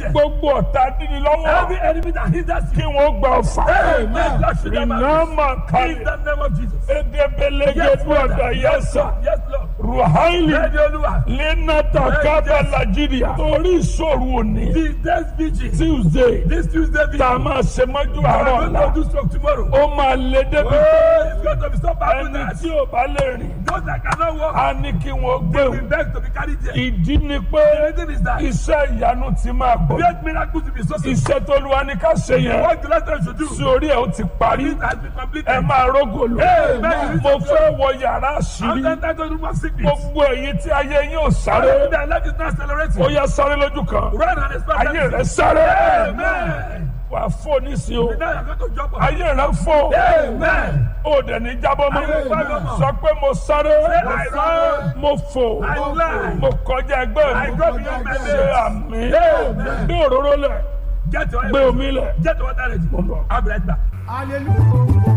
hindrance. gbogbo ọ̀tá dídí lọ́wọ́ Every enemy that hinders kí you. wọ́n gba ọ̀fà Amen. Lord, should never iná miss. máa In kalẹ̀ the name of Jesus. edebelege Yes, gbọ́dọ̀ Father. Yes, yẹsà Lord. Yes, Lord. ruhaili Ready, Olúwa. lenata kaba nigeria torí ìṣòro òní The next vigil. tuesday This Tuesday vigil. tá a máa ṣe mọ́jú We are àárọ̀ going ọ̀la to do stroke tomorrow. ó máa lé débi Oh, it's going to be so bad with ẹni us. tí ò bá lè rìn Those that cannot walk, á ní kí wọ́n gbé we òun beg to be carried there. ìdí ni pé The reason is that iṣẹ́ ìyanu ti máa pọ̀ great miracles will be so simple. iṣẹ́ tó lu wa ní ká ṣe yẹn What the letter should do. sí orí ẹ̀ ó ti parí It has been completed. ẹ máa rógòlò Amen. mo fẹ́ wọ yàrá I'm àṣírí entered to room of sickness. gbogbo èyí tí ayé yín ò sáré Their life is not accelerating. ó yẹ sáré lójú kan Run and expect ayé rẹ that. sáré Amen. wà á fò nísìnyí o Now you're going to jump on. ayé rẹ fò Amen. ó dẹ̀ ní jábọ́ mọ́ Amen. sọ pé mo sáré I run. mo fò I fly. mo kọjá ẹgbẹ́ I mi go beyond my ṣe limits. àmì Amen. gbé òróró lẹ̀ Get your gbé omi lẹ̀. Get your water ready. Mo ń bọ̀. I'll be right back. hallelujah.